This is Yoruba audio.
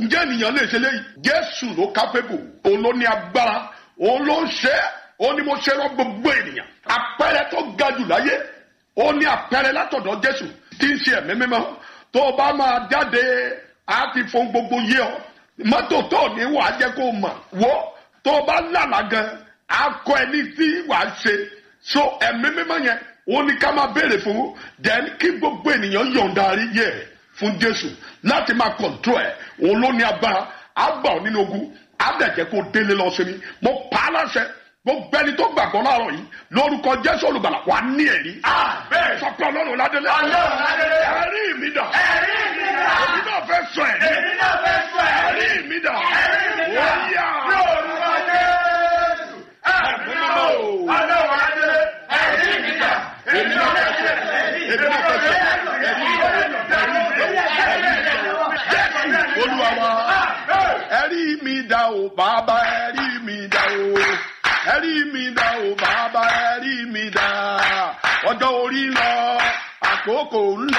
ǹjẹ́ ènìyàn lè ṣe léyìí jésù ló kápẹ́bù òun ló ní agbára òun ló ń ṣe é òun ni mo ṣe rán gbogbo ènìyàn àpẹẹrẹ tó ga jù láyé ó ní àpẹẹrẹ látọ̀dọ̀ jésù tí ń ṣe ẹ̀mí mímọ́ tó o bá máa jáde á ti fún gbogbo yé ọ mọ́tò tó ní wàá jẹ́ kó o mọ̀ wo tó o bá lànà gan á kọ́ ẹni tí wàá ṣe so ẹ̀mí mímọ́ yẹn ó ní ká máa béèrè fún then kí gbogbo ènìyàn yọ̀ǹda ayé rẹ̀ fún jésù láti máa kọ̀ǹtró ẹ̀ òun ló ní agbára á gbà ọ́ nínú ogun á dẹ̀ jẹ́ kó o délé lọ sí mi mo pa á láṣẹ gbogbo ẹni tó gbàgbọ́ láàárọ̀ yìí lórúkọ jésù olùgbàlà wà ní ẹ̀rí. Àmín. sọ pé ọlọ́run ládélé. Ọlọ́run ládélé. ẹ̀rí mi dà. Ẹ̀rí mi dà. èmi náà fẹ́ sọ ẹ̀rí. Èmi náà fẹ́ sọ ẹ̀rí. ẹ̀rí mi dà. Ẹ̀rí mi dà. ó yá. Lórúkọ Jésù. Ẹ̀mí mímọ́ o. Ọlọ́run ládélé. Ẹ̀rí mi dà. Èmi náà fẹ́ sọ ẹ̀rí. èmi náà fẹ́ sọ ẹ̀rí. jésù olúwa wa. ẹ̀rí mi dà o bàbá ẹ̀rí mi dà o. ẹ̀rí mi dà o bàbá ẹ̀rí mi dà. ọjọ́ orí ń lọ àkókò ń lọ.